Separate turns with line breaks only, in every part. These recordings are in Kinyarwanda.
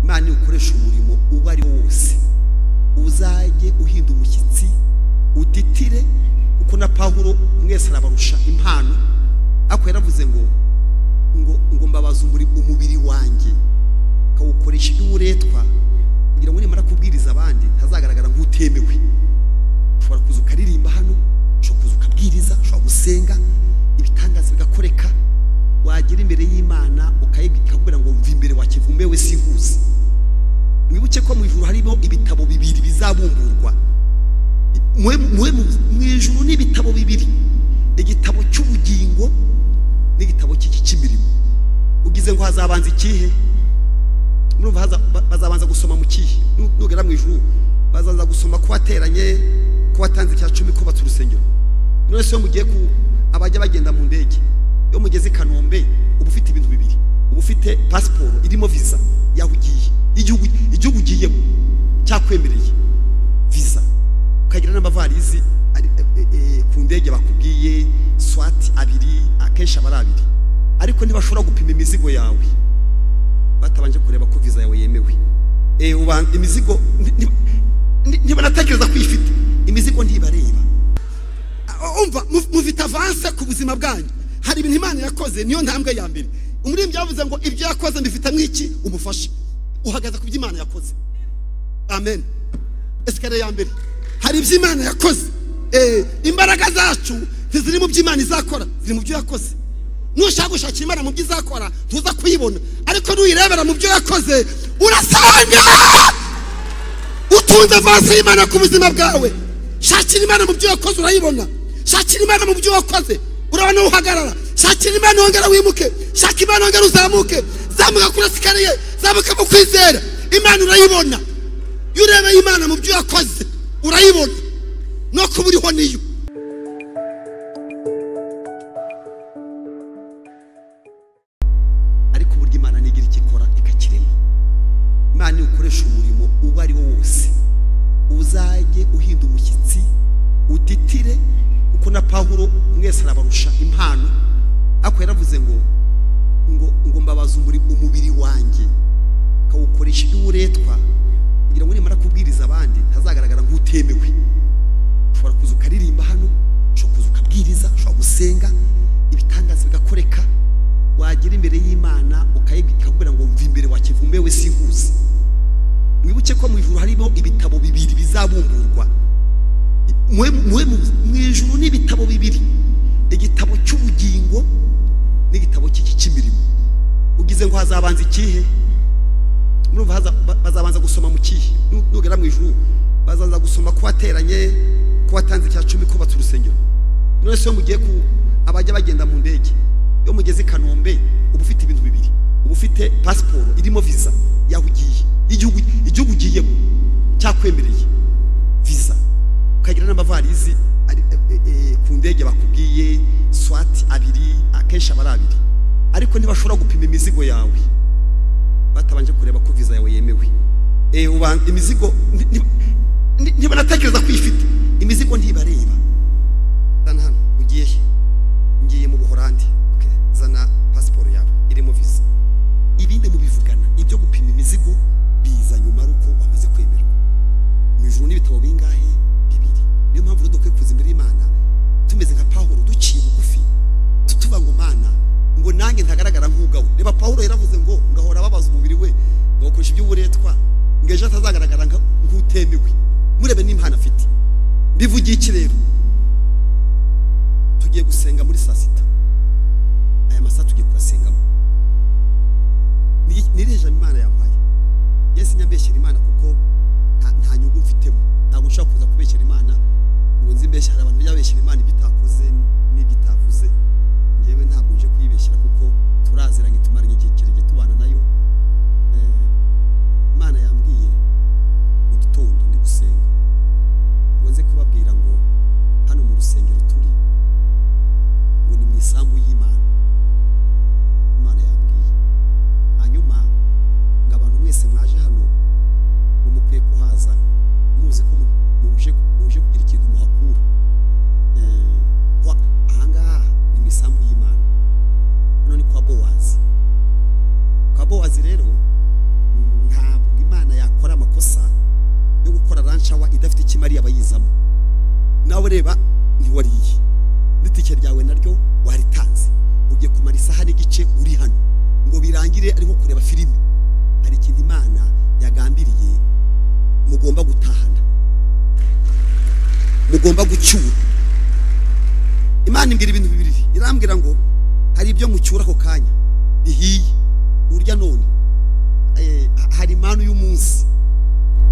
kandi ukoreshe umurimo uwo ari wo wose uzajye uhinda umushyitsi uditire kuko na pawuro mwese arabarusha impano ariko yaravuze ngo ngo ngo mbabaze umubiri wanjye ukawukoresha ibyo uburetwa kugira ngo nimara kubwiriza abandi ntazagaragara nk'utemewe ushobora kuza ukaririmba hano ushobora kuza ukabwiriza ushobora gusenga ibitangaza bigakoreka wagera imbere y'imana ukayibwira ngo mva imbere wakivumewe sinkuzi mwibuke ko mu ijuru harimo ibitabo bibiri bizabumburwa mu ijuru ni ibitabo bibiri igitabo cy'ubugingo n'igitabo cy'imirimo ugize ngo hazabanza ikihe murumva bazabanza gusoma mu kihe nugera mu ijuru bazabanza gusoma ko wateranye ko watanze icya cumi kubatse urusengero none se iyo mugiye ku abajya bagenda mu ndege iyo mugeze i kanombe uba ufite ibintu bibiri uba ufite pasiporo irimo visa yaho ugiye igihugu igihugu ugiyemo cyakwemereye visa ukagira n'amavarizi ku ndege bakubwiye swati abiri akenshi aba ari abiri ariko ntibashobora gupima imizigo yawe batabanje kureba ko viza yawe yemewe imizigo ntibanatekereza ko uyifite imizigo ntibareba umva mufite avanse ku buzima bwanyu hari ibintu imana yakoze niyo ntambwe ya mbere umuririmbyi yavuze ngo ibyo yakoze mbifitemo iki umufasha uhagaze ku byo imana yakoze amen esikariye ya mbere hari ibyo imana yakoze imbaraga zacu ntiziri mu byo imana izakora ziri mu byo yakoze nushaka gushakira imana mu byo izakora ntuza kuyibona ariko nuyirebera mu byo yakoze urasanga utunze vasi y'imana ku buzima bwawe shakira imana mu byo wakoze urayibona shakira imana mu byo wakoze urabona uhagarara shakira imana wongera wimuke shaka imana wongera uzamuke zamuka kuri esikariye zamuka mu kwizera imana urayibona iyo urebeye imana mu byo wakoze urayibona no kuba uriho niyo ariko uburyo imana ntigira icyo ikora ikakirema imana iyo ukoresha umurimo uwo ari wo wose uzajye uhinda umushyitsi uditire kuko na pawuro mwese arabarusha impano ariko yaravuze ngo ngo ngo mbabaze umubiri wanjye ukawukoresha ibyo uburetwa kugira ngo nimara kubwiriza abandi ntazagaragara nk'utemewe ushobora kuza ukaririmba hano ushobora kuza ukabwiriza ushobora gusenga ibitangaza bigakoreka wagera imbere y'imana ukayibwira ngo mva imbere wakivumewe sinkuzi mwibuke ko mu ijuru harimo ibitabo bibiri bizabumburwa mu ijuru ni ibitabo bibiri igitabo cy'ubugingo n'igitabo cy'imirimo ugize ngo hazabanza ikihe murumva bazabanza gusoma mu kihe nugera mu ijuru bazabanza gusoma ko wateranye ko watanze icya cumi kubatse urusengero none se iyo mugiye ku abajya bagenda mu ndege iyo mugeze i kanombe uba ufite ibintu bibiri uba ufite pasiporo irimo visa yaho ugiye igihugu ugiyemo cyakwemereye visa ukagira n'amavarizi ku ndege bakubwiye swati abiri akenshi aba ari abiri ariko ntibashobora gupima imizigo yawe batabanje kureba ko visa yawe yemewe imizigo ntibanatekereza ko uyifite imizigo ntibareba zana hano ugiye ngiye mu buhorandi zana pasiporo yawe irimo visa ibindi mubivugana ibyo gupima imizigo biza nyuma ari uko wamaze kwemerwa mu ijoro n'ibitabo bingahe bibiri niyo mpamvu rero dukwiye kuza imbere y'imana tumeze nka pawuro duciye bugufi tutuvuga ngo mana ngo nanjye ntagaragara nk'ubwawe reba pawuro yaravuze ngo ngahora ababaza umubiri we ngakoresha iby'uburetwa ngo ejo atazagaragara nk'utemewe murebe n'impano afite mbivugiye iki rero tugiye gusenga muri saa sita aya masaha tugiye kuyasengamo nirihe jambo imana yampaye yesi nyambeshyira imana kuko nta nyungu mfitemo ntabwo nshobora kuza kubeshyira imana ngo nzi mbeshyira hari abantu bajya babeshyira imana ibyo itakoze n'ibyo itavuze ngewe ntabwo nje kuyibeshyira kuko turaziranye tumaranye igihe kirekire tubana nayo imana yambwiye mu gitondo ndi gusenga ngo nze kubabwira ngo hano mu rusengero turi ngo ni mu isambu y'imana imana yambwiye hanyuma ngo abantu mwese mwaje hano ngo mukwiye kuhaza muzi ko muje kugira ikintu muhakura ahangaha ni mu isambu y'imana hano ni kwa bowazi kwa bowazi rero ntabwo shawa idafite icyo imariye abayizamo nawe reba ntiwariye n'itike ryawe naryo waritanze ugiye kumara isaha n'igice uri hano ngo birangire ari nko kureba filime hari ikintu imana yagambiriye mugomba gutahana mugomba gucyura imana imbwira ibintu bibiri irambwira ngo hari ibyo mucyura ako kanya bihiye urya none eh, ha- hari impanu y'umunsi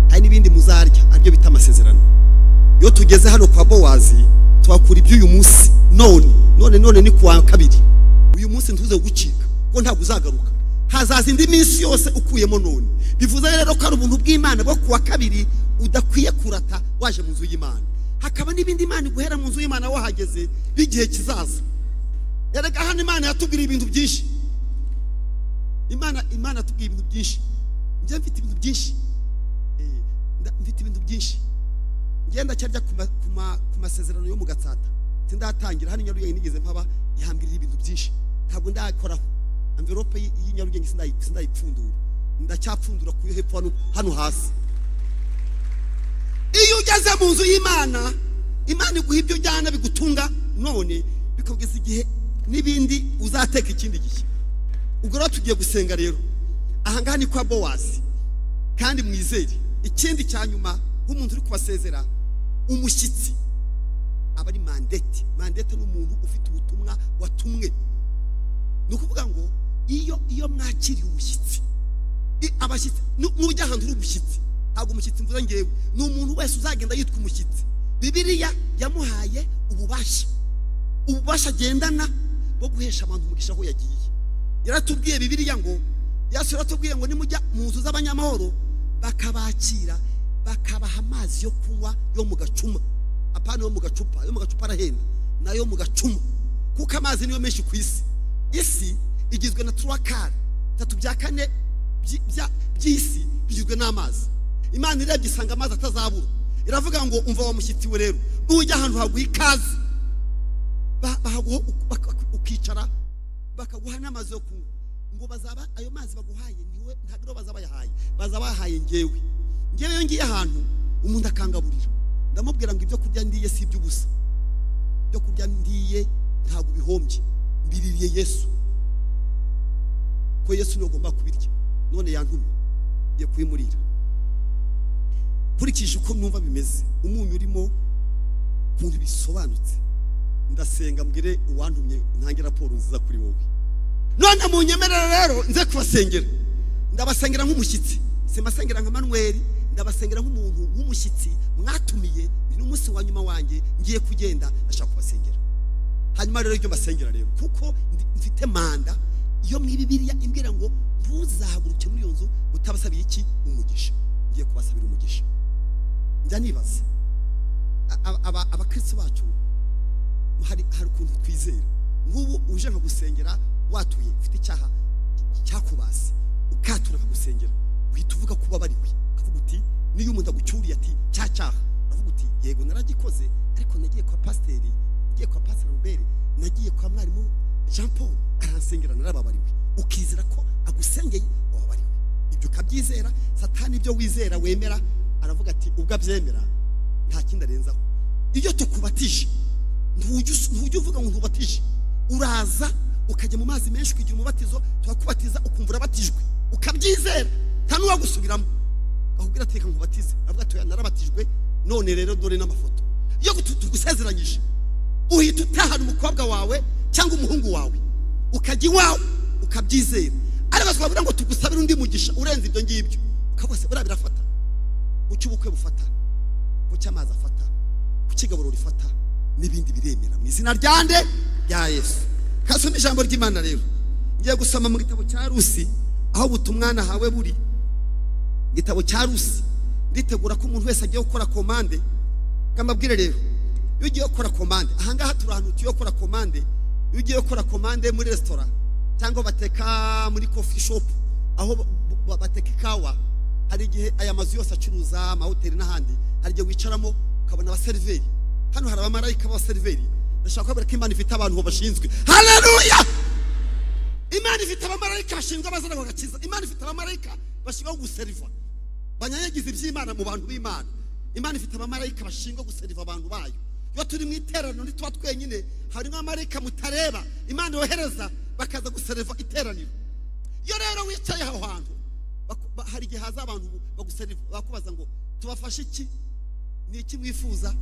hari n'ibindi muzarya aribyo bita amasezerano iyo tugeze hano kwa bowazi twakura iby'uyu munsi none none none ni kuwa kabiri uyu munsi ntuze gucika ko ntabwo uzagaruka hazaza indi minsi yose ukuyemo none bivuze rero ko hari ubuntu bw'imana bwo kuwa kabiri udakwiye kurata waje mu nzu y'imana hakaba n'ibindi imana iguhera mu nzu y'imana wahageze b'igihe kizaza erega hano imana yatubwira ibintu byinshi imana imana yatubwiye ibintu byinshi njye mfite ibintu byinshi Eh, nda- mfite ibintu byinshi ngenda cyarya ku ma- ku ma- ku masezerano yo mu gatsata sindatangira hano i nyarugenge nigeze mpaba ihambirira ibintu byinshi ntabwo ndayakoraho amverope y'i- y'i nyarugenge sindayi- sindayipfundura ndacyapfundura ku yo hepfo hano- hano hasi iyo ugeze mu nzu y'imana imana iguha ibyo ujyana bigutunga none bikageza igihe n'ibindi uzateka ikindi gihe ubwo rero tugiye gusenga rero ahangaha ni kwa bowazi kandi mwizere ikindi cya nyuma nk'umuntu uri kubasezera umushyitsi aba ari mandete mandete ni umuntu ufite ubutumwa watumwe ni ukuvuga ngo iyo iyo mwakiriye umushyitsi i- abashyitsi nu- nujya ahantu uri umushyitsi ntabwo umushyitsi mvuze ngewe ni umuntu wese uzagenda yitwa umushyitsi bibiliya yamuhaye ububasha ububasha agendana bwo guhesha abantu umugisha aho yagiye yaratubwiye bibiliya ngo yesu yaratubwiye ngo nimujya mu nzu z'abanyamahoro bakabakira bakabaha amazi yo kunywa yo mu gacuma apana yo mu gacupa yo mu gacupa arahenda nayo mu gacuma kuko amazi niyo menshi ku isi isi igizwe na turakari bitatu bya kane byi- bya- by'isi bigizwe n'amazi imana irebye isanga amazi atazabura iravuga ngo umva wa mushyitsi we rero nujya ahantu haguha ikaze ba- bahaguha uk- baka- ukicara bakaguha n'amazi yo kunywa ngo bazaba ayo mazi baguhaye niwe ntabwo rero bazaba bayahaye bazaba bayahaye ngewe ngewe iyo ngiye ahantu umuntu akangaburira ndamubwira ngo ibyo kurya ndiye si iby'ubusa ibyo kurya ndiye ntabwo bihombye mbiririye yesu ko yesu niwe ugomba kubirya none yantumye ngiye kubimurira nkurikije uko numva bimeze umunyu urimo ukuntu bisobanutse ndasenga mbwire uwantumye ntange raporo nziza kuri wowe none mu nyemerere rero nze kubasengera ndabasengera nk'umushyitsi simbasengera nka manweri ndabasengera nk'umuntu w'umushyitsi mwatumiye uyu ni umunsi wa nyuma wanjye ngiye kugenda ndashaka kubasengera hanyuma rero ibyo mbasengera rero kuko ndi- mfite manda iyo mu bibiriya imbwira ngo ntuzahaguruke muri iyo nzu utabasabiye iki umugisha ngiye kubasabira umugisha njya nibaza a- aba- aba- abakristo bacu hari hari ukuntu twizera nk'ubu uje nka gusengera watuye ufite icyaha cyakubase ukatura nka gusengera uhita uvuga ko ubabariwe ukavuga uti niyo umuntu agucyuriye ati cya cyaha uravuga uti yego naragikoze ariko nagiye kwa pasiteri nagiye kwa pasiteri robert nagiye kwa mwarimu jean paul aransengera narababariwe ukizera ko agusengeye wababariwe ibyo ukabyizera satani ibyo wizera wemera aravuga ati ubwo abyemera nta kindi arenzaho iyo tukubatije ntujya us- ntujya uvuga ngo ntubatije uraza ukajya mu mazi menshi ukagira umubatizo turakubatiza ukumva urabatijwe ukabyizera nta n'uwagusubiramo ahubwo ateka nkubatize avuga ati "Oya, narabatijwe none rero dore n'amafoto iyo gutu- tugusezeranyije uhita utahana umukobwa wawe cyangwa umuhungu wawe ukajya iwawe ukabyizera ariko twabwira ngo tugusabire undi mugisha urenze ibyo ngibyo ukavuga se buriya birafata ku cy'ubukwe bufata ku cy'amazi afata ku cy'igaburo rifata n'ibindi biremera mu izina ryande rya yesu kasome ijambo ry'imana rero ngiye gusoma mu gitabo cya rusi aho butumwana hawe buri igitabo cya rusi nditegura ko umuntu wese agiye gukora komande ngamabwire rero iyo ugiye gukora komande ahangaha turi ahantu tugiye gukora komande iyo ugiye gukora komande muri resitora cyangwa bateka muri kofi shopu aho ba- ba- bateka ikawa hari igihe aya mazu yose acuruza amahoteli n'ahandi hari igihe wicaramo ukabona abaseriveri hano hari abamarayika b'abaseriveri ndashaka kubabwira ko imana ifite abantu bashinzwe haleluya imana ifite abamarayika bashinzwe abazana bagakiza imana ifite abamarayika bashinzwe guseriva banyanyagiza iby'imana mu bantu b'imana imana ifite abamarayika bashinzwe guseriva abantu bayo iyo turi mu iteraniro ntituba twenyine harimo abamarayika mutareba imana yohereza bakaza guseriva iteraniro iyo rero wicaye aho hantu baku- ba- hari igihe haza abantu baguseriva bakubaza ngo tubafashe iki ni iki mwifuza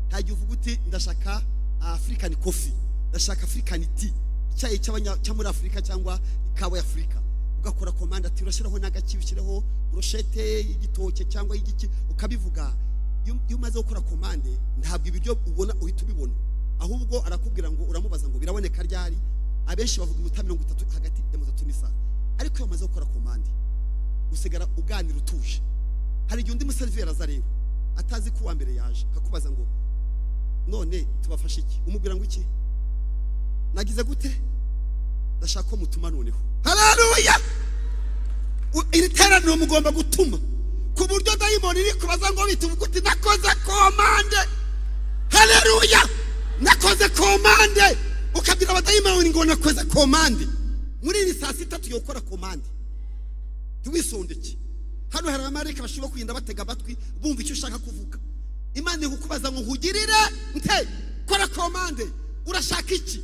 nta gihe uvuga uti ndashaka afurikani kofi ndashaka afurikani ti icyayi cy'abanya- cyo muri afurika cyangwa ikawa ya afurika ugakora komanda ati urashyiraho n'agaki ushyiraho buroshete y'igitoke cyangwa y'igiki ukabivuga iyo iyo umaze gukora komande ntabwo ibiryo ubona uhita ubibona ahubwo arakubwira ngo uramubaza ngo biraboneka ryari abenshi bavuga iminota mirongo itatu hagati ya mirongo itatu n'isaha ariko iyo umaze gukora komande usigara uganira utuje hari igihe undi museriveri aza rero atazi ko uwa mbere yaje akakubaza ngo none tubafashe iki umubwira ngo iki nagize gute ndashaka ko mutuma noneho hararuya iri teraniro mugomba gutuma ku buryo dayimoni iri kubaza ngo bita uvuga uti nakoze komande hararuya nakoze komande ukabwira abadayimoni ngo nakoze komande muri iri saa sita tugiye gukora komande ntiwisondeke hano hari abamarayika bashobora kugenda batega amatwi bumva icyo ushaka kuvuga imana iri kukubaza ngo nkugirire nte kora komande urashaka iki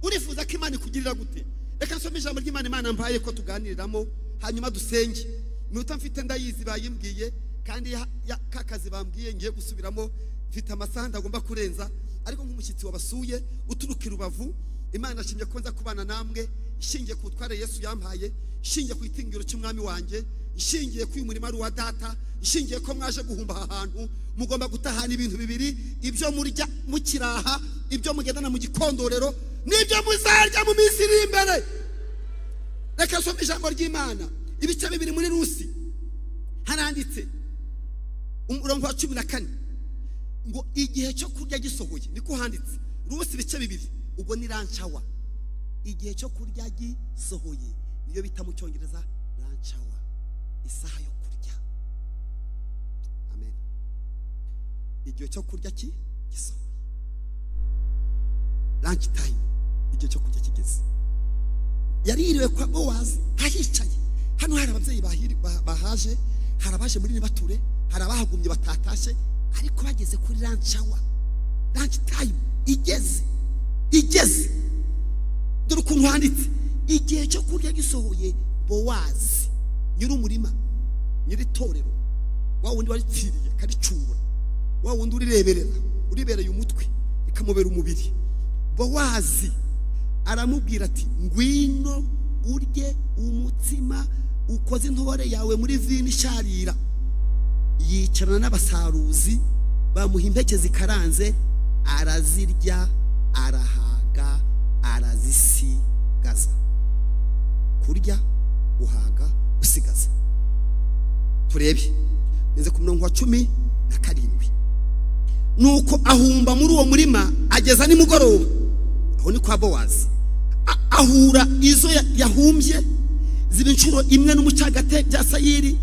urifuza ko imana ikugirira gute reka nsome ijambo ry'imana imana mbaye ko tuganiriramo hanyuma dusenge iminota mfite ndayizi bayimbwiye kandi ya- ya- ka kazi bambwiye ngiye gusubiramo mfite amasaha ndagomba kurenza ariko nk'umushyitsi wabasuye uturuka i rubavu imana ashimye ko nza kubana namwe ishingiye ku butware yesu yampaye ishingiye ku itingiro cy'umwami wanjye ishingiye ku uyu murimo ari uwa data ishingiye ko mwaje guhumba aha hantu mugomba gutahana ibintu bibiri ibyo murya mukiraha ibyo mugendana mu gikondorero n'ibyo muzarya mu minsi iri imbere reka nsome ijambo ry'imana ibice bibiri muri rusi haranditse umurongo wa cumi na kane ngo igihe cyo kurya gisohoye niko handitse rusi ibice bibiri ubwo ni rancawa igihe cyo kurya gisohoye niyo bita mu cyongereza rancawa isaha yo kurya amen igihe cyo kurya ki gisohoye ranch time igihe cyo kurya kigeze yaririwe kwa bowazi ahicaye hano hari ababyeyi bahiri- ba- bahaje hari abaje muri nibature hari abahagumye batatashe ariko bageze kuri rancawa ranch time igeze igeze dore ukuntu handitse igihe cyo kurya gisohoye bowazi nyir'umurima nyir'itorero wa wundi waritsiriye karicungura wa wundi urireberera uribereye umutwe rikamubera umubiri bowazi aramubwira ati ngwino urye umutsima ukoze intore yawe muri vino isharira yicarana n'abasaruzi bamuha impeke zikaranze arazirya arahaga arazisigaza kurya uhaga usigaza turebe ngeze ku murongo wa cumi na karindwi nuko ahumba muri uwo murima ageza nimugoroba aho ni kwa bowazi A- ahura izo ya- yahumbye ziba inshuro imwe n'umucagate bya sayiri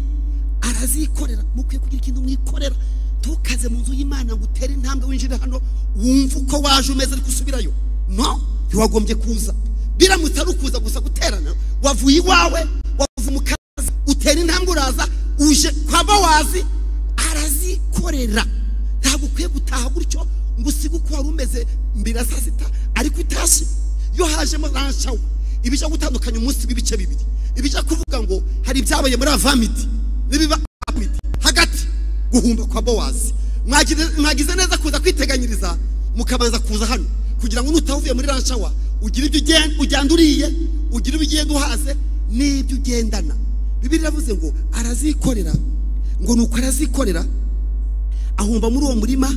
arazikorera mukwiye kugira ikintu mwikorera ntukaze mu nzu y'imana ngo utere intambwe winjire hano wumve uko waje umeze ariko usubirayo no ntiwagombye kuza biramutse ari ukuza gusa guterana wavuye iwawe wavuye mu kazi utera intambwe uraza uje kwa bowazi arazikorera ntabwo ukwiye gutaha gutyo ngo usige uko wari umeze mbere ya saa sita ariko utashye iyo hajemo ranshawe ibijya gutandukanya umunsi w'ibice bibiri ibijya kuvuga ngo hari ibyabaye muri avamidi n'ibiba apamidi hagati guhumba kwa bowazi Mwagize- mwagize neza kuza kwiteganyiriza mukabanza kuza hano kugira ngo nutaha uvuye muri ranshawa ugire ibyo ugen- ujyana uriye ugire ibyo ugenda uhaze n'ibyo ugendana bibiri iravuze ngo arazikorera ngo nuko arazikorera ahumba muri uwo murima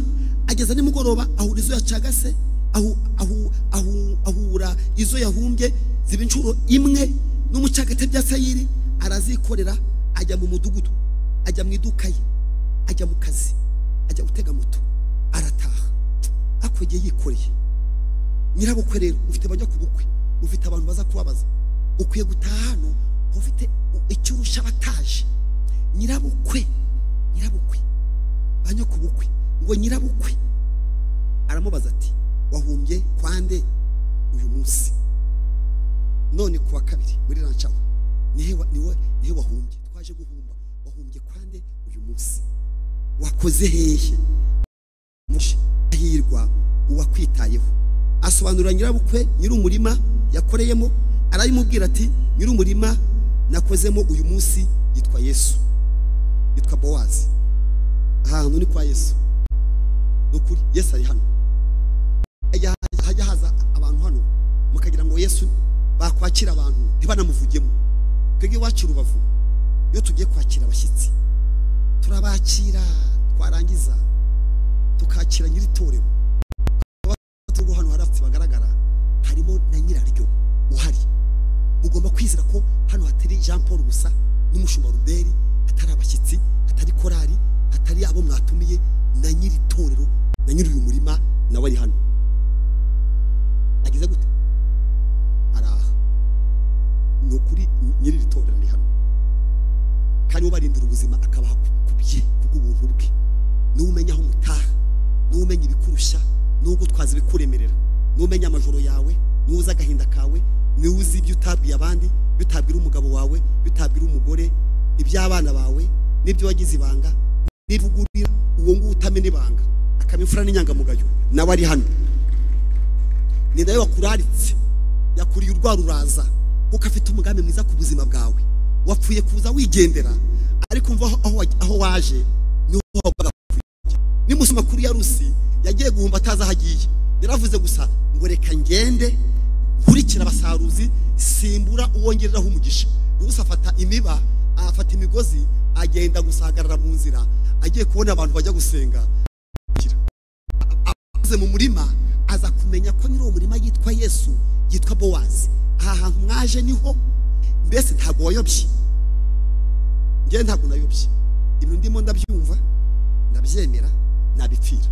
ageza nimugoroba ahura izo yacagase ahu- ahu- ahu- ahura izo yahumbye ziba inshuro imwe n'umucagate bya sayiri arazikorera ajya mu mudugudu ajya mu iduka ye ajya mu kazi ajya gutega moto arataha ariko igihe yikoreye nyirabukwe rero ufite abajya ku bukwe ufite abantu baza kubabaza ukwiye gutaha hano ufite icyo urusha abataje nyirabukwe nyirabukwe ba nyokobukwe ngo nyirabukwe aramubaza ati wahumbye kwande uyu munsi none kuwa kabiri muri rancawa nihe wa- niwe nihe wahumbye twaje guhumba wahumbye kwande uyu munsi wakoze hehe mushahirwa uwakwitayeho asobanurira nyirabukwe nyir'umurima yakoreyemo arabimubwira ati nyir'umurima nakozemo uyu munsi yitwa yesu yitwa bowazi ahantu ni kwa yesu ni ukuri yesu ari hano hajya hajya haza abantu hano mukagira ngo yesu bakwakira abantu ntibanamuvugemo twebwe iwacu i rubavu iyo tugiye kwakira abashyitsi turabakira twarangiza tukakira nyir'itorero abaturage hano hari abafite bagaragara harimo na nyiraryo uhari mugomba kwizera ko hano hatari jean paul gusa n'umushumba ruberi hatari abashyitsi hatari korari hatari abo mwatumiye na nyir'itorero na nyiri uyu murima nawe ari hano agize gute araha ni ukuri nyir'iri torero ari hano kandi ubarindira ubuzima akabaha ku bye kubw'ubuntu bwe niwe umenya aho umutaha niwe umenya ibikurusha niwe ugutwaza ibikuremerera niwe umenya amajoro yawe niwe uzi agahinda kawe niwe uzi ibyo utabwiye abandi ibyo utabwira umugabo wawe ibyo utabwira umugore iby'abana bawe n'ibyo wagize ibanga niba ugurira uwo nguwo utamena ibanga akaba imfura n'inyangamugayo nawe ari hano ni nawe wakuraritse yakuriye urwara uraza kuko afite umugambi mwiza ku buzima bwawe wapfuye kuza wigendera ariko umva aho- aho wa- aho waje niho wagombaga kujya nimusi makuru ya rusi yagiye guhumba atazi aho agiye yaravuze gusa ngo reka ngende nkurikira abasaruzi simbura uwongereraho umugisha rusi afata imiba afata imigozi agenda gusagarara mu nzira agiye kubona abantu bajya gusenga ageze mu murima aza kumenya ko nyiri uwo murima yitwa yesu yitwa bowazi aha hantu mwaje niho mbese ntabwo wayobye ngewe ntabwo nayobye ibintu ndimo ndabyumva ndabyemera nabipfira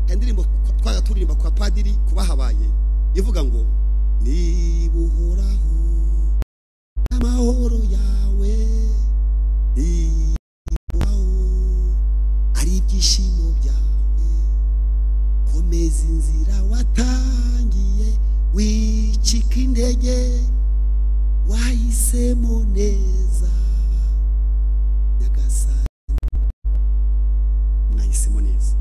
Hari indirimbo twaga turirimba kwa padiri kuba habaye ivuga ngo niba uhoraho amahoro yawe nibaho ari ibyishimo byawe komeza inzira watangiye wicika intege wahisemo neza nyagasani mwahisemo neza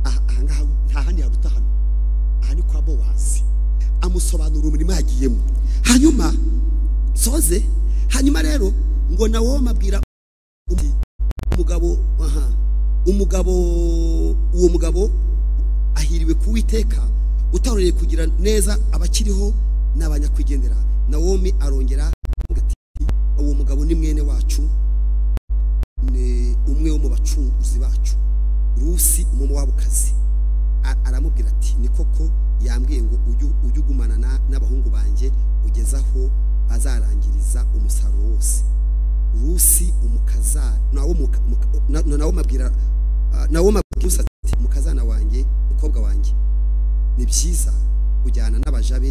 aha ahangaha nta handi haruta hano aha ni kwa bowazi amusobanura umurimo yagiyemo hanyuma soze hanyuma rero ngo nawo amabwira undi umugabo aha umugabo uwo mugabo ahiriwe ku witeka utaroreye kugira neza abakiriho n'abanyakwigendera nawomi arongera avuga ati uwo mugabo ni mwene wacu ni umwe wo mu bacunguzi bacu rusi umumowabukazi A- aramubwira ati ni koko yambwiye ngo ujye ujye ugumana na- n'abahungu banjye ugeze aho bazarangiriza umusaruro wose rusi umukaza nawo muka- muka- na- na- nawo mabwira ah, nawo mabwira Rusi ati mukazana wanjye mukobwa wanjye ni byiza kujyana n'abajabe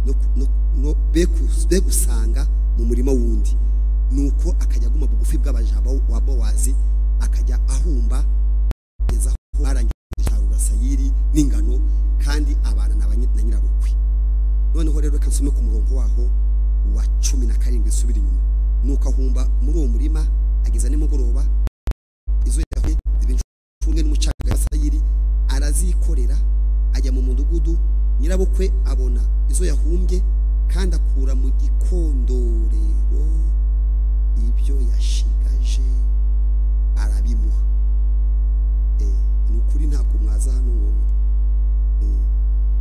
no ku- no- no- be ku- be gusanga mu murima wundi nuko akajya aguma bugufi bw'abajaba wa bowazi akajya ahumba kugeza aho arangije isarura sayiri n'ingano kandi abana na ba nyi- na nyirabukwe noneho rero reka nsome ku murongo waho wa cumi na karindwi subira inyuma nuko ahumba muri uwo murima ageza nimugoroba izo yahuye zibincunge n'umucanga wa sayiri arazikorera ajya mu mudugudu nyirabukwe abona izo yahumbye kandi akura mu gikondorero ibyo yashigaje arabimuha Eh, ni ukuri ntabwo mwaza hano ngo eh,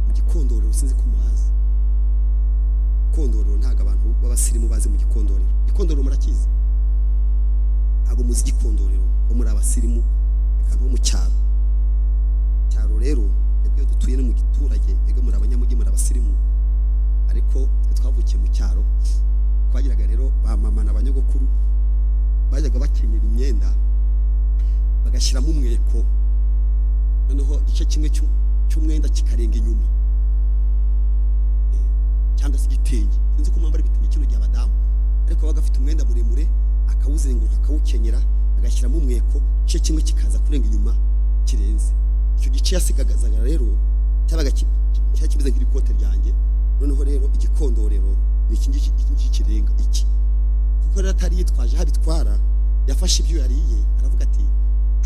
mu gikondorero sinzi ko muhazi gikondorero ntabwo abantu b'abasirimu bazi mu gikondorero gikondorero murakizi ntabwo muzi igikondorero bo muri abasirimu reka no mu cyaro cyaro rero twebwe iyo dutuye no mu giturage twebwe muri abanyamujyi muri abasirimu ariko twe twavukiye mu cyaro twagiraga rero ba mama na ba nyogokuru bajyaga bakenyera imyenda bagashyiramo umweko noneho igice kimwe cy'u- cy'umwenda kikarenga inyuma Eh, cyangwa se igitenge sinzi ko mwambara ibitenge kino gihe abadamu ariko abaga afite umwenda muremure akawuzenguruka akawukenyera agashyiramo umweko igice kimwe kikaza kurenga inyuma kirenze icyo gice yasigagazaga rero cyabaga ki- cyari kimeze nk'irikote ryanjye noneho rero igikondorero ni iki ngiki iki ngiki kirenga iki kuko rero atari yitwaje aho abitwara yafashe ibyo yariye aravuga ati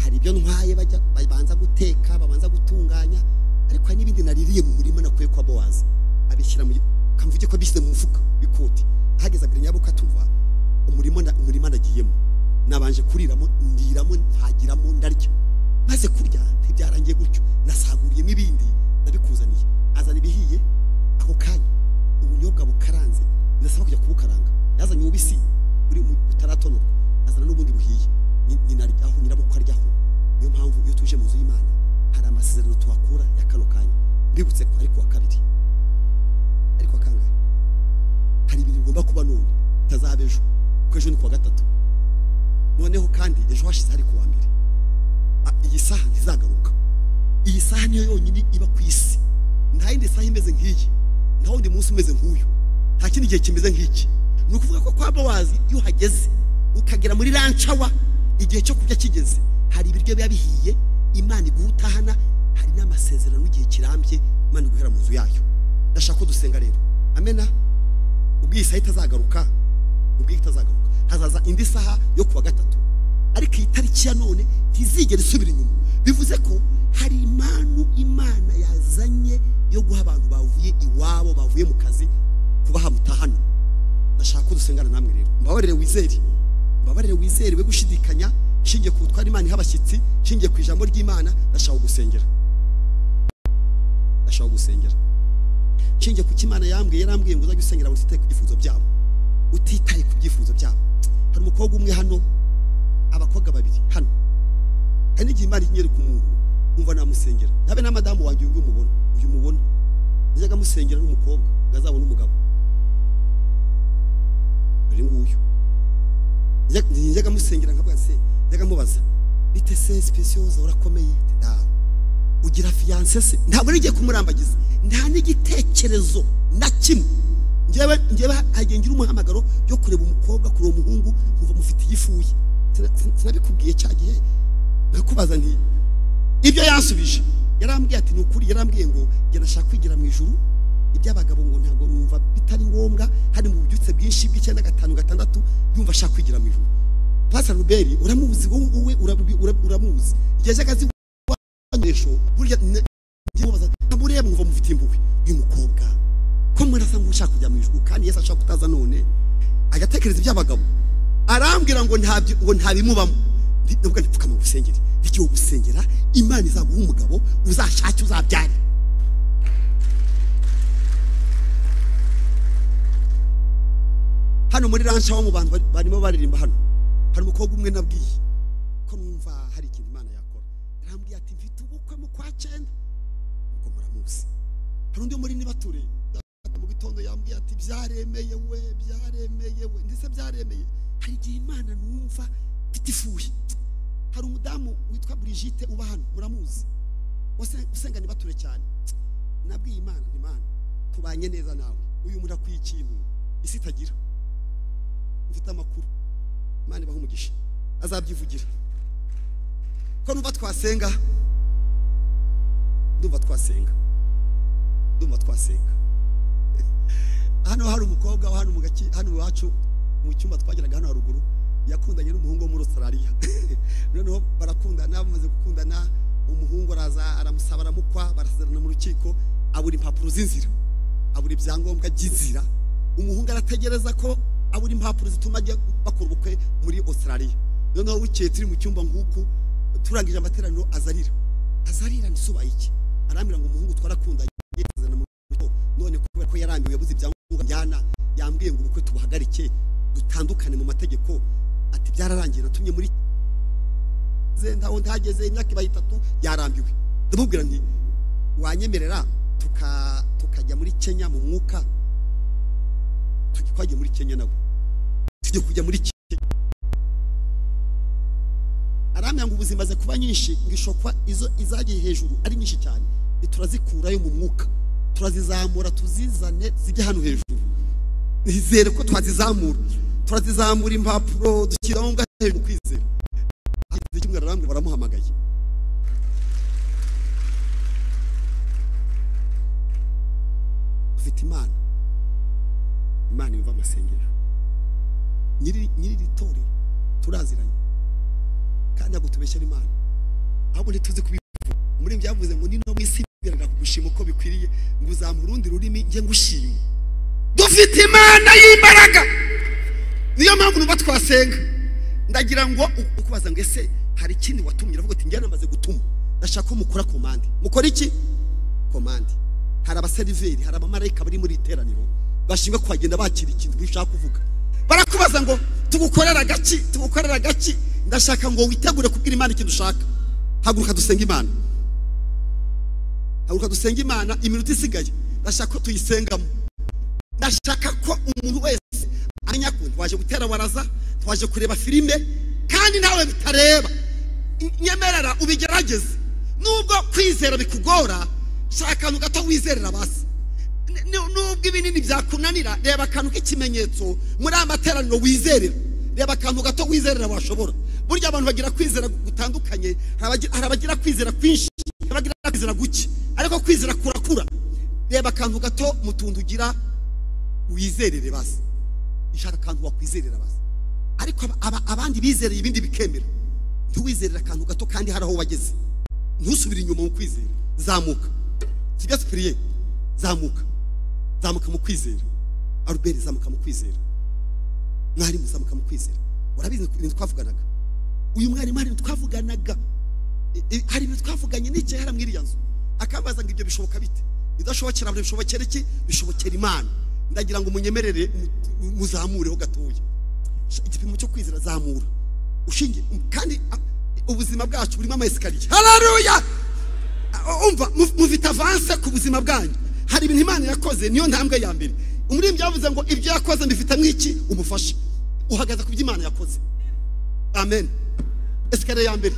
hari ibyo ntwaye bajya babanza guteka babanza gutunganya ariko hari n'ibindi naririye mu murima nakuye kwa bowazi abishyira mu kamvuge ko abishyize mu mufuka w'ikoti ahageze abiri nyabuka tuva umurima nda- umurima nagiyemo nabanje kuriramo ndiramo mpagiramo ndarya maze kurya ntibyarangiye gutyo nasaguriyemo ibindi ndabikuzaniye azana ibihiye ako kanya ubunyobwa bukaranze birasaba kujya kubukaranga yazanye ububisi buri mu- butaratonorwa azana n'ubundi buhiye Ni- ninaryaho nyirabukwe aryaho niyo mpamvu iyo tuje mu nzu y'imana hari amasezerano tuhakura ya kano kanya mbibutse ko ari ku wa kabiri ariko akangahe hari ibintu bigomba kuba none bitazaba ejo kuko ejo ni ku wa gatatu noneho kandi ejo hashize hari ku wa mbere Ah, iyi saha ntizagaruka iyi saha niyo yonyine iba ku isi nta yindi saha imeze nk'iyi nta wundi munsi umeze nk'uyu nta kindi gihe kimeze nk'iki ni ukuvuga ko kwa bawazi iyo uhageze ukagera muri rancawa igihe cyo kurya kigeze hari ibiryo biba bihiye imana iguha utahana hari n'amasezerano y'igihe kirambye imana iguhera mu nzu yayo ndashaka ko dusenga rero amena ubwo iyi saha itazagaruka ubwo iyi itazagaruka hazaza indi saha yo kuwa gatatu ariko iyi tariki ya none ntizigera isubira inyuma bivuze ko hari impanu imana yazanye yo guha abantu bavuye iwabo bavuye mu kazi kubaha mutahano ndashaka ko dusengana namwe rero mbabarire wizere mbabarire wizere we gushidikanya nshingiye ku butwara imana iha abashyitsi nshingiye ku ijambo ry'imana ndashaka gusengera ndashaka gusengera nshingiye ku cyo Imana yambwiye yarambwiye ngo uzajye usengera abantu utitaye ku byifuzo byabo utitaye ku byifuzo byabo hari umukobwa umwe hano abakobwa babiri hano hari n'igihe imana inyereka umuntu nkumva namusengera habe na madamu wanjye uyu nguyu umubona uyu mubona najyaga amusengera n'umukobwa ngo azabone umugabo uyu nguyu Njya- njyaga amusengera nkavuga se njyaga amubaza bite se sipesiyoza urakomeye Ati, "Ntawe." ugira fiyanse se ntabwo n'igiye kumurambagiza nta n'igitekerezo na kimwe njyewe njyewe hagiye ngira umuhamagaro yo kureba umukobwa kureba umuhungu nkumva mufite igifuye Sina- sina- sinabikubwiye cya gihe nkakubaza nti ibyo yansubije yarambwiye ati ni ukuri yarambwiye ngo njye nashaka kwigira mu ijuru iby'abagabo ngo ntabwo numva bitari ngombwa hari mu bubyutse bwinshi bw'icyenda gatanu gatandatu yumva ashaka kwigira mu ijuru pasiteri ruberi uramuzi wowe wowe urabi- ura- uramuzi igihe cy'akazi ibikoresho burya ne- njye mubaza mureba ngo mufite impuhwe uyu mukobwa ko murasa nk'ushaka kujya mu ijuru kandi yesu ashaka kutaza none agatekereza iby'abagabo arambwira ngo ntabyo ngo ntabimubamo Ndi- ndavuga nti pfukama gusengera igihe gusengera imana izaguha umugabo uzashake uzabyare hano muri ranca wo mu bantu bari- barimo baririmba hano hari umukobwa umwe nabwiye ko numva hari ikintu imana yakora yarambwiye ati mfite ubukwe mu kwa cyenda ubwo muramuzi hari undi muri nibature mu gitondo yambwiye ati byaremeye we byaremeye we ndetse byaremeye hari igihe imana numva mfite ifuhi hari umudamu witwa Brigitte uba hano muramuzi wase- usenga nibature cyane nabwiye imana nti imana tubanye neza nawe uyu muntu akwiye ikintu isi itagira mfite amakuru imana ibaha umugisha azabyivugira ko numva twasenga ndumva twasenga ndumva twasenga hano hari umukobwa hano mu gace hano iwacu mu cyumba twageraga hano haruguru yakundanye n'umuhungu wo muri Australia noneho barakundana bamaze gukundana umuhungu araza aramusaba aramukwa barasezerana mu rukiko abura impapuro z'inzira abura ibyangombwa by'inzira umuhungu arategereza ko abura impapuro zituma ajya bakora ubukwe muri Australia noneho bukeye turi mu cyumba nk'uku turangije amateraniro azarira azarira ntizubaye iki arambwira ngo umuhungu twarakundanye yezana mu rugo none kubera ko yarambiwe yabuze ibyangombwa njyana yambwiye ngo ubukwe tubuhagarike dutandukane mu mategeko ati byararangiye natumye muri zenda aho ntageze imyaka ibaye itatu yarambiwe ndamubwira nti wanyemerera tuka- tukajya muri kenya mu mwuka tujye twagiye muri kenya nawe tujye kujya muri kenya aramya ngo ubuzima ze kuba nyinshi ngo ishokwa izo izagiye hejuru ari nyinshi cyane ntiturazikurayo mu mwuka turazizamura tuzizane zijye hano hejuru nizere ko twazizamura turazizamura impapuro dushyiraho ngaho hejuru kwizera hagize kimwe ararambwira baramuhamagaye ufite imana imana yumva amasengero nyiri nyiri iri torero turaziranye kandi ntabwo tubeshyera imana ahubwo ntituzi kubivuga umuririmbyi yavuze ngo nino mu isi bigaragara kugushima uko bikwiriye ngo uzamure urundi rurimi njye ngushima dufite imana y'imbaraga niyo mpamvu nuba twasenga ndagira ngo u- ukubaza ngo ese hari ikindi watumye uravuga uti njye namaze gutuma ndashaka ko mukora komande mukora iki komande hari abaseriveri hari abamarayika bari muri iteraniro bashinzwe kuhagenda bakira ikintu ushaka kuvuga barakubaza ngo tugukorera agaki tugukorera agaki ndashaka ngo witegure kubwira imana ikintu ushaka haguruka dusenge imana haguruka dusenge imana iminota isigaye ndashaka ko tuyisengamo ndashaka ko umuntu wese amenya ko twaje gutera waraza twaje kureba filime kandi nawe bitareba N- nyemerera ubigerageze nubwo kwizera bikugora shaka akantu gato wizerera basi N- nu- nubwo ibinini byakunanira reba akantu k'ikimenyetso muri aya materaniro wizerera reba akantu gato wizerera washobora burya abantu bagira kwizera gutandukanye hari abagi- hari abagira kwizera kwinshi hari abagira kwizera guke ariko kwizera kurakura reba akantu gato mu tuntu ugira wizerere basi ishaka akantu wakwizerera basi ariko aba- aba- abandi bizereye ibindi bikemera ntiwizerere akantu gato kandi hari aho wageze ntusubire inyuma mu kwizera zamuka sibya sipiriye zamuka zamuka mu kwizera aruberi zamuka mu kwizera mwarimu zamuka mu kwizera urabizi ibintu twavuganaga uyu mwarimu hari ibintu twavuganaga I- i- hari ibintu twavuganye n'igihe hari mwiriya nzu akambaza ngo ibyo bishoboka bite idashobokera abantu bishobokera iki bishobokera imana ndagira ngo munyemerere mu- muzamureho gatoya Sha- igipimo cyo kwizera zamura ushingiye kandi a- ubuzima bwacu burimo amayesikariye hararuya umva mu- mufite avanse ku buzima bwanyu hari ibintu imana yakoze niyo ntambwe ya mbere umuririmbyi yavuze ngo ibyo yakoze mbifitamwo iki umufasha uhagaze ku byo imana yakoze amen esikariye ya mbere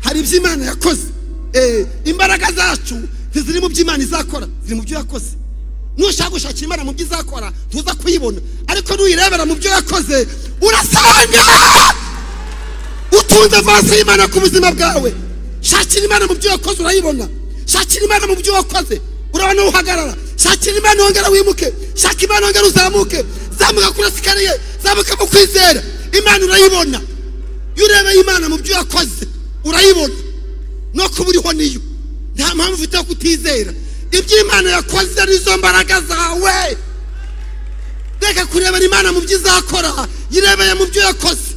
hari ibyo imana yakoze Eh, imbaraga zacu ntiziri mu byo imana izakora ziri mu byo yakoze nushaka gushakira imana mu byo izakora ntuza kuyibona ariko nuyirebera mu byo yakoze urasanga utunze vasi y'imana ku buzima bwawe shakira imana mu byo wakoze urayibona shakira imana mu byo wakoze urabona aho uhagarara shakira imana wongera wimuke shaka imana wongera uzamuke zamuka kuri esikariye zamuka mu kwizera imana urayibona iyo urebeye imana mu byo wakoze urayibona no kuba uriho niyo nta mpamvu ufite yo kutizera ibyo imana yakoze nizo mbaraga zawe reka kurebera imana mu byo izakora yirebeye mu byo yakoze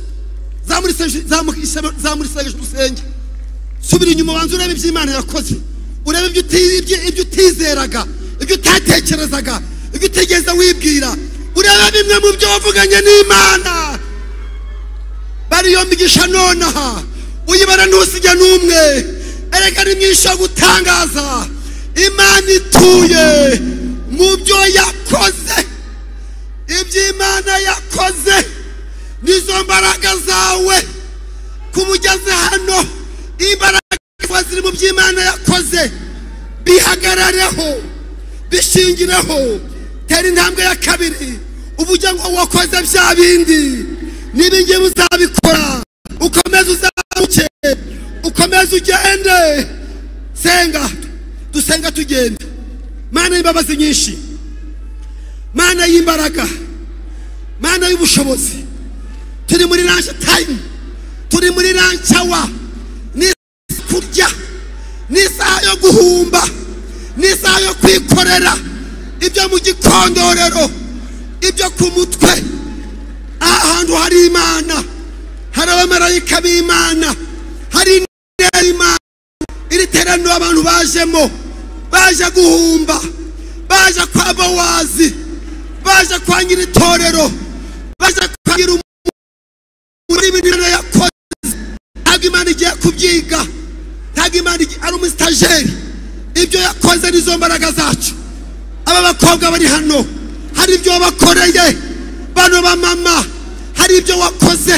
zamurisage urusenge subira inyuma ubanza urebe ibyo imana yakoze urebe ibyo uti- ibyo- ibyo utizeraga ibyo utatekerezaga ibyo utigeze wibwira urebe bimwe mu byo wavuganye n'imana bariyo mbigisha nonaha uyibara ntusijya n'umwe erega ni myinshi yo gutangaza imana ituye mu byo yakoze ibyo imana yakoze nizo mbaraga zawe kuba ugeze hano imbaraga zawe ziri mu byo imana yakoze bihagarareho bishingireho tera intambwe ya kabiri uba ujya ngo wakoze bya bindi n'ibingibi uzabikora ukomeze uzamuke ukomeze ugende senga dusenga tugenda mana y'imbabazi nyinshi mana y'imbaraga mana y'ubushobozi turi muri ranje tayimu turi muri ranje awa ni isaha yo kurya ni isaha yo guhumba ni isaha yo kwikorera ibyo mu gikondorero ibyo ku mutwe aha hantu hari imana hari abamarayika b'imana hari intera y'imana iri teraniro abantu bajemo baje guhumba baje kwa bowazi baje kwa nyir'itorero baje kwa nyir'umuntu muri ibintu yakoze ntabwo imana igiye kubyiga ntabwo imana igi- ari umusitageri ibyo yakoze nizo mbaraga zacu aba bakobwa bari hano hari ibyo wabakoreye bano bamama hari ibyo wakoze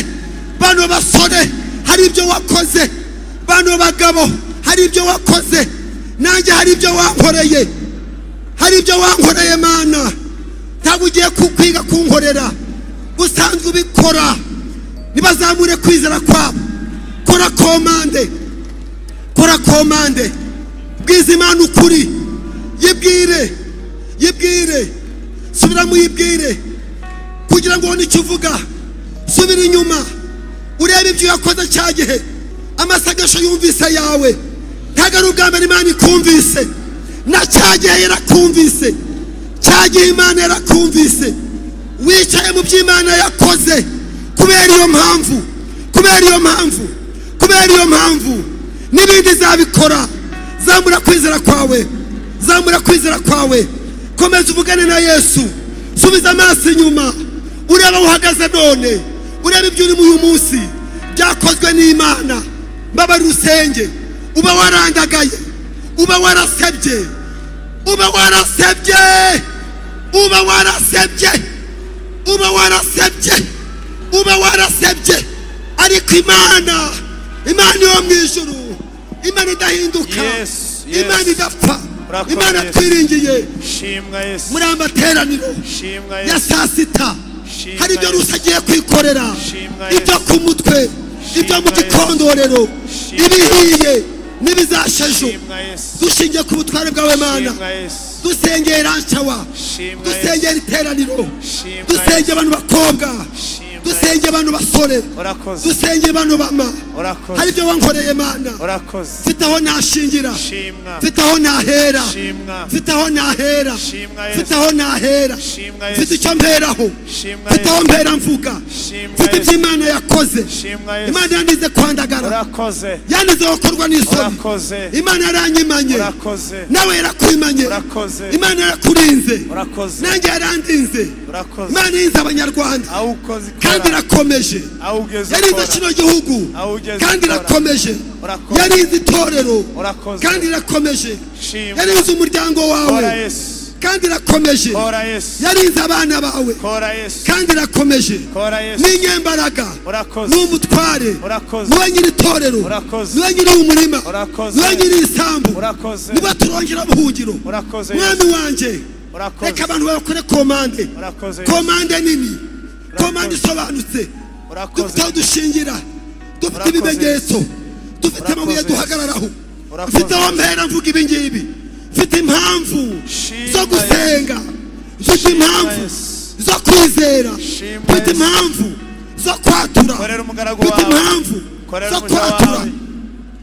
bano basore hari ibyo wakoze bano bagabo hari ibyo wakoze nanjye hari ibyo wankoreye hari ibyo wankoreye mana ntabwo ugiye kwiga kunkorera usanzwe ubikora ntibazamure kwizera kwabo kora komande kora komande bwiza imana ukuri yibwire yibwire subira mu yibwire kugira ngo ubone icyo uvuga subira inyuma urebe ibyo yakoze cya gihe amasagasho yumvise yawe ntabwo ari ubwa mbere imana ikumvise na cya gihe yarakumvise cya gihe imana yarakumvise wicaye mu byo imana yakoze kubera iyo mpamvu kubera iyo mpamvu kubera iyo mpamvu n'ibindi zabikora zamura kwizera kwawe zamura kwizera kwawe komeza uvugane na yesu subiza amaso inyuma urebe aho uhagaze none urebe ibyo urimo uyu munsi byakozwe n'imana mbabari rusenge uba warandagaye uba warasebye uba warasebye uba warasebye uba warasebye uba warasebye ariko imana imana yo mu ijuru imana idahinduka
Yes, yes.
imana idapfa
Urakoze.
imana twiringiye
shimwa yesu
muri aya materaniro
shimwa
ya
yesu
saa sita
Shimwa
hari ibyo
Yesu.
rusa agiye kwikorera
Shimwa
ibyo
Yesu.
ku mutwe ibyo mu
Yesu.
gikondorero
Shimwa
ibihiye n'ibizashejo
shimwa yesu
dushingiye ku butware bwawe mana
shimwa yesu
dusengeye ranshawa
shimwa yesu
dusengera iteraniro
Shimwa
dusenge abantu bakobwa
Shimwa
dusenge abantu basore
urakoze
dusenge abantu bama hari
urakoze
ibyo wankoreye mana
urakoze
mfite aho nashingira
shimwa
mfite aho nahera
shimwa
mfite aho nahera
shimwa
mfite
yesu
aho nahera
shimwa
mfite
yesu
icyo mperaho
shimwa
mfite aho
yesu
mpera mvuga
shimwa
mfite ibyo
yesu
imana yakoze
shimwa yesu
imana yandize kwandagara
urakoze
yandize gukorwa n'isoni
urakoze
imana yaranyimanye
urakoze
nawe yarakuyimanye
urakoze
imana yarakurinze
urakoze
nanjye yarandinze
urakoze
imana irinze abanyarwanda
aho ukoze
kandi
ikora
irakomeje
aho ugeze
yarinze
ukora
kino gihugu
aho ugeze
kandi
ukora.
irakomeje
Urakoze.
yarinze itorero
urakoze
kandi irakomeje
shimwa
yarinze umuryango wawe
kora yesu
kandi irakomeje
kora yesu
yarinze abana bawe
kora yesu
kandi irakomeje
kora yesu
n'inyembaraga
urakoze
ni umutware
urakoze
niwe nyiri itorero
Urakoze.
niwe nyiri umurima
Urakoze.
niwe nyiri isambu
urakoze
niwe turongera ubuhungiro
urakoze
mwami wanjye reka
urakoze
abantu bakore komande
urakoze
komande nini komande isobanutse dufite
urakoze
aho dushingira dufite
Urakoze.
ibimenyetso dufite amabuye
Urakoze.
duhagararaho
Urakoze.
mfite aho mpera mvuga ibi ngibi mfite impamvu
Shimwa
zo gusenga mfite
Shimwa
impamvu
Yesu.
zo kwizera
Shimwa
mfite
Yesu.
impamvu zo kwatura
korera umugaragu
mfite
wawe
impamvu
korera
zo
umuja
kwatura
wawe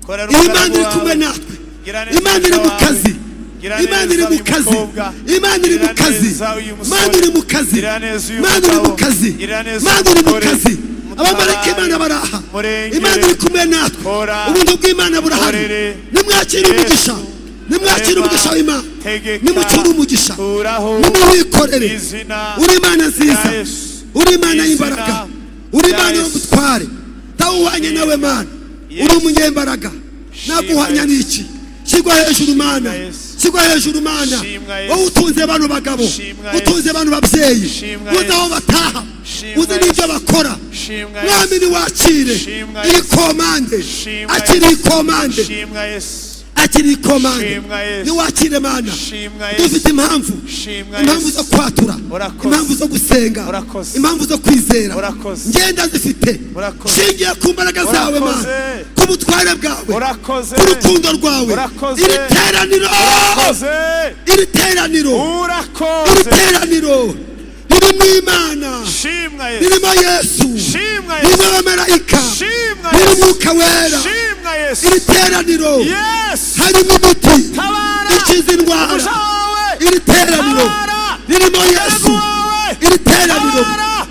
korera
iyi Imana
umugaragu
iri kumwe
wawe
natwe
Gira neza
Imana iri mu
wawe.
kazi
Gira
Imana
neza
iri mu
uyu
kazi
mukobwa.
Imana iri mu
Gira
kazi
neza uyu musore.
Imana iri mu kazi
Gira neza uyu
Imana iri mu
mugabo.
kazi
Gira neza
Imana
uyu
iri mu
mugore.
kazi
Mutabare.
abamarayika Imana baraha
Murengere.
Imana iri kumwe natwe
Kora.
ubuntu bw'Imana burahari
Korere.
nimwakire
Yesu.
umugisha nimwakire
Reba.
umugisha w'Imana
Tegeka.
nimucure umugisha
Kuraho.
nimuwikorere
Izina.
uri Imana nziza
Ya Yesu.
uri Imana
Izina.
y'imbaraga uri
Ya
Imana
Yesu.
y'ubutware nawe uhwanye nawe mana
Yesu.
uri umunyembaraga
Shimwa
ntabwo uhwanya
Yesu.
n'iki shyirwa hejuru mana
Yesu.
shyirwa hejuru mana
Shimwa Yesu.
wowe utunze bano bagabo
Shimwa
utunze bano babyeyi
Shimwa
uzi aho
Yesu.
bataha
Shimwa
uzi n'ibyo
Yesu.
bakora
shimwa
mwami
yesu
niwakire
Shimwa
iri
Yesu.
komande
Shimwa
akiri
Yesu.
komande
shimwa yesu
akiri komande
Shimwa Yesu.
niwakire mana
shimwa
dufite
yesu
impamvu
shimwa
impamvu zo
yesu
kwatura
Urakoze.
impamvu zo gusenga
Urakoze.
impamvu zo kwizera
Urakoze.
ngenda zifite
Urakoze.
shingiye ku mbaraga zawe mana
Urakoze.
ku butware bwawe
urakoze
ku rukundo rwawe
Urakoze.
iri teraniro
urakoze
iri teraniro iri
urakoze
teraniro ririmo imana
shimwa yesu
ririmo yesu
shimwa
ririmo
yesu
abamarayika
shimwa
ririmo
yesu
umwuka wera
shimwa
iri
yesu
teraniro
yesu
harimo imiti
tabara
ikiza indwara
umuja wawe
iri teraniro
tabara
ririmo yesu
wawe
iri teraniro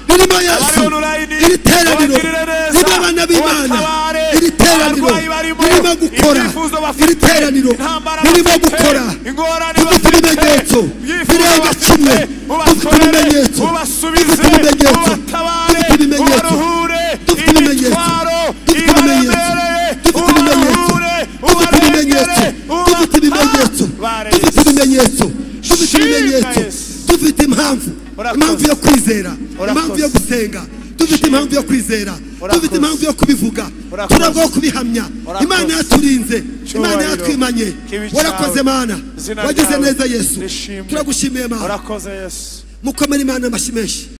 ririmo yesu
abari online
iri teraniro
ubagirire neza
ririmo abana b'imana
ubatabare
iri teraniro
abarwayi barimo
ririmo gukora
ibyifuzo bafite
iri teraniro
intambara
ririmo
bafite
gukora
ingorane
dufite
bafite
ibimenyetso
ibyifuzo
birenga
bafite
kimwe dufite
ubakorere
ibimenyetso
ubasubize
dufite ibimenyetso
ubatabare
dufite ibimenyetso
ubaruhure
dufite ibimenyetso
imitwaro
dufite ibimenyetso
ibaremereye
dufite ibimenyetso
ubaruhure
dufite ibimenyetso
ubarengere
dufite ibimenyetso
ubatabare
dufite ibimenyetso dufite
Shimwa
ibimenyetso
Yesu.
dufite impamvu
Urakoze.
impamvu yo kwizera
Urakoze.
impamvu yo gusenga dufite
Shimwa.
impamvu yo kwizera
Urakoze.
dufite impamvu yo kubivuga
Urakoze.
turabwo yo kubihamya
Urakoze.
imana yaturinze
Cyubahiro.
imana yatwimanye
Kibi cyawe.
warakoze mana
Izina
wagize
ryawe
neza yesu
rishimwe.
turagushimiye mana
urakoze yesu
mukomere imana amashyi menshi